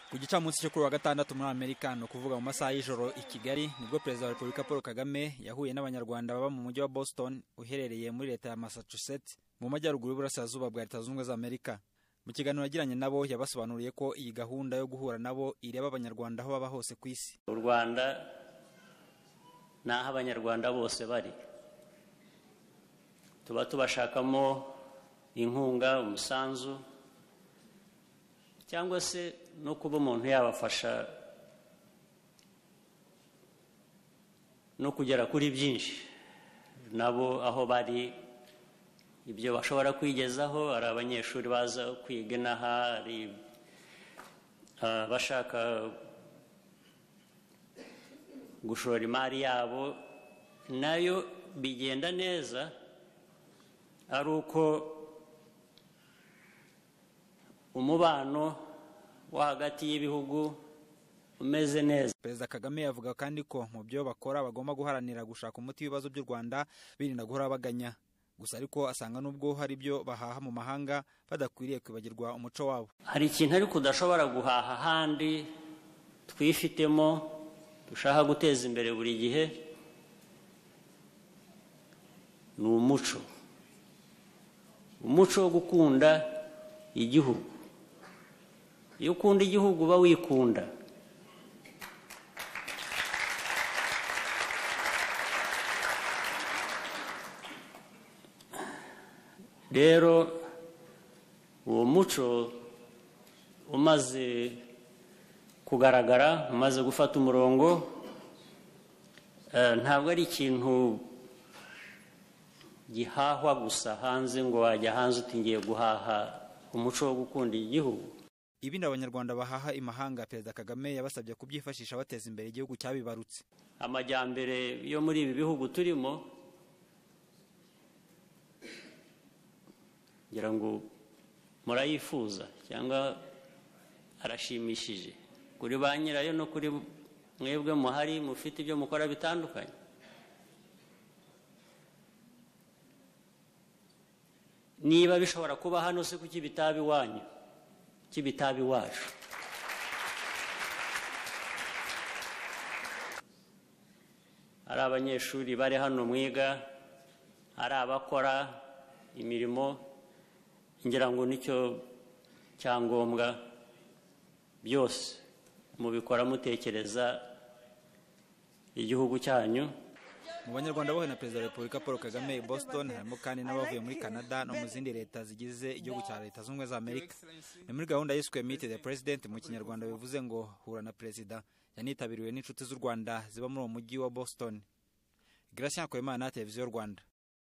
ku gicamunsi cyo kuri wa gatandatu muri amerika ni ukuvuga mu masaha y'ijoro i kigali nibwo perezida wa repubulika paul kagame yahuye n'abanyarwanda baba mu mujyi wa boston uherereye muri leta ya massachusetts mu majyaruguru y'uburasirazuba bwa leta zunze ubumwe za amerika mu kiganiro yagiranye nabo yabasobanuriye ko iyi gahunda yo guhura nabo ireba abanyarwanda aho baba hose ku isi u rwanda ni aho abanyarwanda bose bari tuba tubashakamo inkunga umusanzu cyangwa se no kuba umuntu yabafasha no kugera kuri byinshi nabo aho bari ibyo bashobora kwigezaho hari abanyeshuri baza kwiga inaha hari abashaka gushora imari yabo nayo bigenda neza ari uko umubano wo hagati y'ibihugu umeze neza perezida kagame yavuga kandi ko mu byo bakora bagomba guharanira gushaka umuti w'ibibazo by'u rwanda birinda guhora baganya gusa ariko asanga n'ubwo hari ibyo bahaha mu mahanga badakwiriye kwibagirwa umuco wabo hari ikintu ariko udashobora guhaha ahandi twifitemo dushaka guteza imbere buri gihe ni umuco umuco wo gukunda igihugu iyo ukunda igihugu uba wikunda rero uwo muco umaze kugaragara umaze gufata umurongo ntabwo ari ikintu gihahwa gusa hanze ngo wajya hanze utingiye guhaha umuco wo gukunda igihugu ibindi abanyarwanda bahaha imahanga perezida kagame yabasabye kubyifashisha bateza imbere igihugu cyabibarutse amajyambere yo muri ibi bihugu turimo ngira ngo murayifuza cyangwa arashimishije kuri ba nyirayo no kuri mwebwe muhari mufite ibyo mukora bitandukanye niba bishobora kuba hano se kuki bitaba iwanyu cy'ibitabi wacu ari abanyeshuri bari hano mwiga ari abakora imirimo ngira ngo nicyo cyangombwa byose mubikora mutekereza igihugu cyanyu mu banyarwanda bohe na perezida wa repubulika paul kagame i boston harimo kandi n'abavuye muri canada no mu zindi leta zigize igihugu cya leta zunze ubumwe za amerika ni muri gahunda yiswe meet the president mu kinyarwanda bivuze ngo hura na perezida yanitabiriwe n'inshuti z'u rwanda ziba muri uwo mujyi wa boston gracia yakoyemana televiziyo rwanda